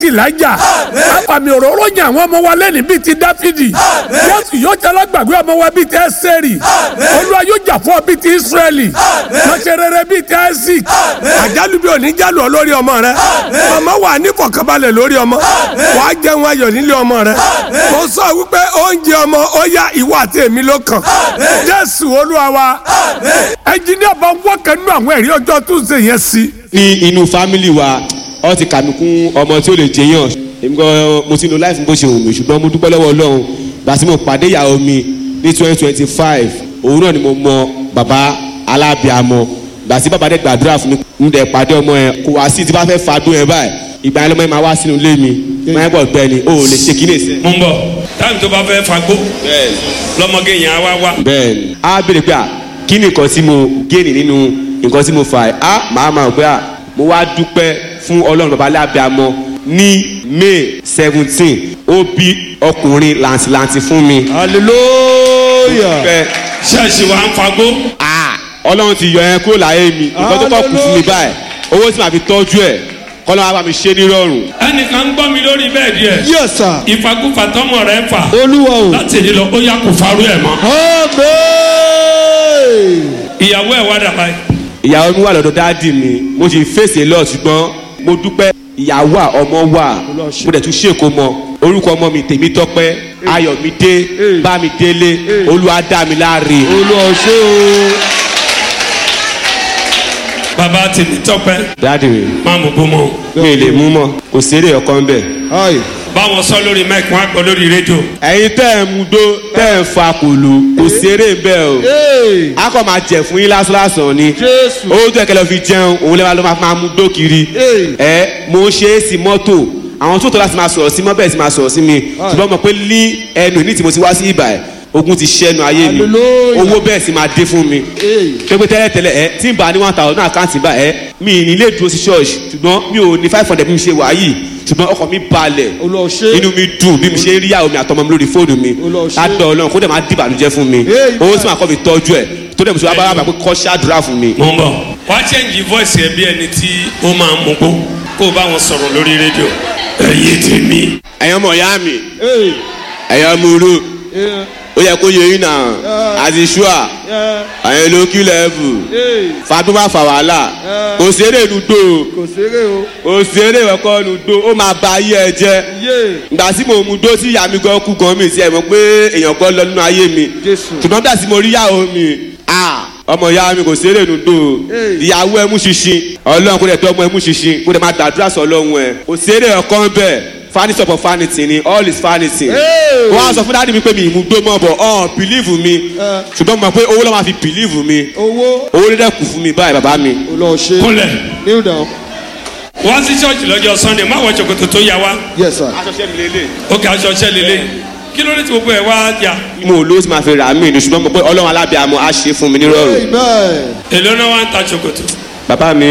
ti Elijah àfàmì òróró yàn àwọn ọmọ wa lẹ́nu bíi ti Dáfídì Jésù yóò jẹ́ alágbàgbé ọmọ wa bíi ti Ẹ́sẹ̀rì Olúwa yóò jà fún ọ bíi ti Ísírẹ́lì lọ́sẹ̀ rere bíi ti Isaac àjálù bí òní jálù ọ lórí ọmọ rẹ ọmọ wà ní fọkànbalẹ̀ lórí ọmọ wàá jẹun ayọ̀ nílé ọmọ rẹ mo sọ wípé oúnjẹ ọmọ ó yá ìwọ àti èmi ló kàn Jésù Olúwa wa ẹnjìníà bá wọ́n kẹ́nu àwọn ẹ̀rí ọjọ́ Tuesday yẹn sí ní inú fámìlì wa ọ ti kà mí kún ọmọ tí ó lè jẹyàn èmi gan mo ti lo láìfún bó ṣe wù mí ṣùgbọ́n mo dúpẹ́ lọ́wọ́ Ọlọ́run gbà tí mo pàdé ìyàwó mi ní twenty twenty five òun náà ni mo mọ bàbá alábìàmọ gbà tí bàbá dẹ̀ gbàdúrà fún mi mo dẹ̀ pàdé ọmọ yẹn kò wá sí tí bá fẹ́ fàdún yẹn báyìí ìgbà yẹn lọ́mọ yẹn máa wá sínú ilé mi máa ń bọ̀ gbẹ ni o ò lè ṣe kí ní ìsẹ́. mo ń bọ̀ táìmù tó bá fẹ́ fagbó lọ́mọge yẹn á wá wá. bẹ́ẹ̀ni a béèrè pé à kí ni nǹkan tí mo géènì nínú nǹkan tí mo fà ẹ́ a màá máa pé à mo wá dúpẹ́ fún ọlọ́run bàbá alábìàmọ ní may seventeen ó bí ọkùnrin làǹtìlàǹtì fún mi. hallelujah. Dúpẹ́, ṣẹ́ẹ̀ṣì wa ń fagbó. ah, ọlọ́run ti yọ ẹ́ kúrò láyé mi nǹkan tó kọ́ kù fún mi báyìí owó tí màá fi tọ́jú ẹ̀ kọ́lọ́ máa bá mi ṣe nírọ̀rùn. ẹnìkan ń gbọ́ mi lórí bẹ́ẹ̀ díẹ̀. yes sir. ìfagúfà tọmọ rẹ fà. olúwa o. láti èdè lọ ó yà kó farú ẹ̀ mọ́. amen. ìyàwó ẹ̀ wá dàbá yìí. ìyàwó mi wà lọ́dọ̀ dáàdì mi mo sì fèsì lọ ṣùgbọ́n mo dúpẹ́ ìyàwó à ọmọ wà mo dẹ̀ tún ṣèkó mọ orúkọ ọmọ mi tèmi tọ́pẹ́ ayọ̀mídé bámidélé olúwadámiláre olúwa o ṣé o. bàbá tèmi tọpẹ́ dáàdì mi máa mú bó mọ́. mi lè mú mọ́ kò séré ọkàn bẹ́ẹ̀. ayi. báwọn sọ lórí mẹ́ẹ̀kì wọn á gbọ́ lórí rédíò. ẹ̀yin tẹ́ ẹ̀ mú dó tẹ́ ẹ̀ ń fa kòló kò séré bẹ́ẹ̀ o ee. a kò máa jẹ fún yín lásán ni jésù. owó tó ẹ̀kẹ́ lọ fi jẹun òun lẹ́wà ló máa máa mú dó kiri Ee. ẹ mo ń ṣe é sí mọ́tò àwọn tó tó láti máa sọ̀rọ̀ sí mọ́ bẹ́ẹ̀ sì máa sọ̀rọ̀ sí mi ṣùgbọ́n mo pé ní ẹnu ní tí mo ti wá sí ibà ẹ̀ ogun ti ṣẹ́nu ayé mi Hallelujah. owó bẹ́ẹ̀ sì máa dé fún mi ee. pépé tẹ́lẹ̀ tẹ́lẹ̀ ẹ tí n bá ní one thousand náà àkáǹtì bá ẹ mi ní ilé dúró sí ṣọ́ọ̀ṣì ṣùgbọ́n mi ò ní five hundred bí mi ṣe wà yìí ṣùgbọ́n ọkàn mi balẹ̀ olúwa o ṣé. inú mi dùn bí mi ṣe ń rí ìyàwó mi àtọmọ mi lórí fóònù mi Olúwa ṣe. ládọ̀ ọlọ́run kó dẹ̀ máa dìbànújẹ́ fún mi Amen. owó sì máa kọ́ mi tọ́jú ẹ̀ tó dẹ̀ mo ṣe wá bá wà pé kọ́ ṣáàdúrà fún mi. mo ń bọ̀. wá chẹ́ǹjì voice ẹ̀ bí ẹni tí ó máa mú gbó kó o bá wọn sọ̀rọ̀ lórí rédíò. ẹ̀yin tèmi. ẹ̀yin ọmọ ìyá mi ee. ẹ̀yin ọmọ oró ee. ó yẹ kó yẹ yín náà àti ṣúà ee. ẹ̀yin ló kí lẹ́ẹ̀bù ee. fatima fà wàhálà kò séré nùdó kò ṣeré o. kò séré ẹ̀kọ́ nùdó ó máa ba ayé ẹ jẹ́ yé. ìgbà tí mo mú dó tí ìyá mi gan kú gan mi sí ẹ mọ̀ pé èèyàn kan lọ nínú ayé mi Jésù. ṣùgbọ́n nígbà tí mo rí ìyàwó mi ah, ọmọ ìyá mi kò séré nùdó Hey. ìyàwó ẹ mú ṣinṣin ọlọ́run kò dẹ̀ tọ́ ọmọ ẹ mú ṣinṣin kò dẹ̀ máa gbàdúrà sọ ọlọ́run ẹ kò séré ọkàn bẹ́ẹ̀ vanity upon vanity ni all is vanity Hey. wọ́n á sọ fún dáàdi mi pé mi ìmú gbó mọ́ bọ̀ ọ̀ believe mi Eh. ṣùgbọ́n mo mọ̀ pé owó ló máa fi believe mi owó. owó ló dẹ̀ kù fún mi báyìí bàbá mi. olúwa o ṣé. kúnlẹ̀. kneel down. wá sí ṣọ́ọ̀ṣì lọ́jọ́ sunday má wọ ṣòkòtò tó yà wá. yes sir. aṣọ mi lélẹ̀. ó kà aṣọ ṣẹ́ lélẹ̀. kí ló dé tí gbogbo ẹ̀ wá yà. mo ò lówó tí màá fi rà mí ni ṣùgbọ́n mo pé ọlọ́run alábìàmọ́ á ṣe fún mi nírọ̀rùn. amen. èló náà wá ń ta ṣòkòtò. bàbá mi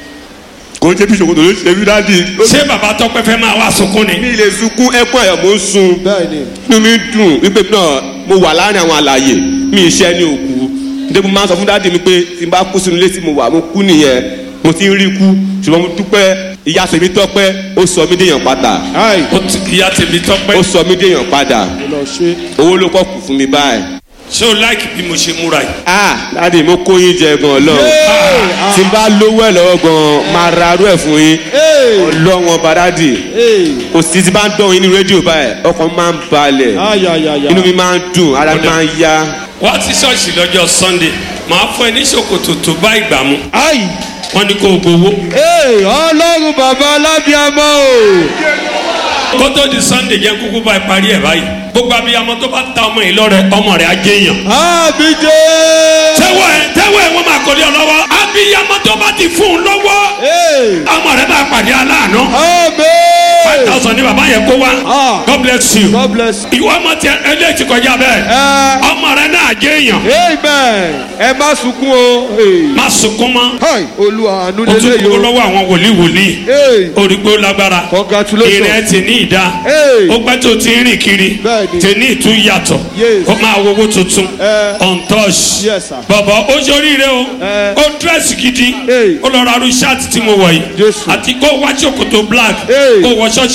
kò ń ṣe bí ṣòkòtò ló ṣe bí dáàdi. ṣé bàbá tọpẹ́ fẹ́ máa wá sunkún ni. mi lè sunkún ẹkún ayọ̀ mo ń sun bẹ́ẹ̀ni. inú mi dùn wípé náà mo wà láàrin àwọn àlàyé mi iṣẹ́ ní òkú nítorí mo máa ń sọ fún dáàdi mi pé tí n bá kú sínú ilé tí mo wà mo kú nìyẹn mo ti ń rí kú ṣùgbọ́n mo dúpẹ́ ìyá tèmi tọ́pẹ́ ó sọ mí déèyàn padà ayi. ó ti ìyá tèmi tọpẹ́. ó sọ mí déèyàn padà olúwa o ṣé. owó ló kọ́ kù fún mi báyìí. ṣé o láìkì bí mo ṣe múra yìí. ah dáàdi mo kó yín jẹ gan ọlọ́run tí n bá lówó ẹ̀ lọ́wọ́ gan máa ra arú ẹ̀ fún yín ee. ọlọ́wọ́n bàdádì ee. kò sí ti bá ń dán yín ní rédíò báyìí ọkàn máa ń balẹ̀ ayayaya. inú mi máa ń dùn ara mi máa ń yá. wá sí ṣọ́ọ̀ṣì lọ́jọ́ sunday màá fún ẹ ní ṣòkòtò tó bá ìgbà mu ayi. wọ́n ní kó o gbowó. ee ọlọ́run bàbá alábíàmọ́ o. kó tó di sunday jẹ́ kúkú bá ẹ parí ẹ̀ báyìí gbogbo abiyamọ tó bá ta ọmọ yìí lọ́rẹ ọmọ rẹ̀ á jẹ́ èèyàn. àbíjẹ́. tẹ́wọ̀ ẹ̀ tẹ́wọ̀ ẹ̀ wọ́n máa kọ́lé ọ lọ́wọ́ abiyamọ tó bá ti fún un lọ́wọ́ ee. ọmọ rẹ̀ bá pàdé aláàánú five amen. thousand ni bàbá yẹn kó wá Ah. god bless you God bless you. ìwọ ọmọ tiẹ eléyìí ti kọjá bẹ́ẹ̀ ẹ ọmọ rẹ̀ náà jẹ́ èèyàn amen. ẹ má sunkún o. Ee. má sunkún mọ́ Hi, olúwa àánú o tún lélẹ̀ kúrò yìí o. lọ́wọ́ àwọn wòlíì wòlíì Ee. orígbó lágbára Congratulations. ìrìn ẹ ti ní ìdá Hey. ó pẹ́ tó ti ń rìn kiri Bẹ́ẹ̀ni. tẹ ní ìtú yàtọ̀ Yes. ó máa wo owó tuntun Eh. untouched Yes, sir. bọ̀bọ̀ ó ṣoríire o Eh. ó dírẹ́sì gidi Hey. ó lọ ra arú ṣáàtì tí mo wọ̀ yìí Jésù. àti kó wá ṣòkòtò black Hey. kó wọ ṣọ́ọ̀ṣì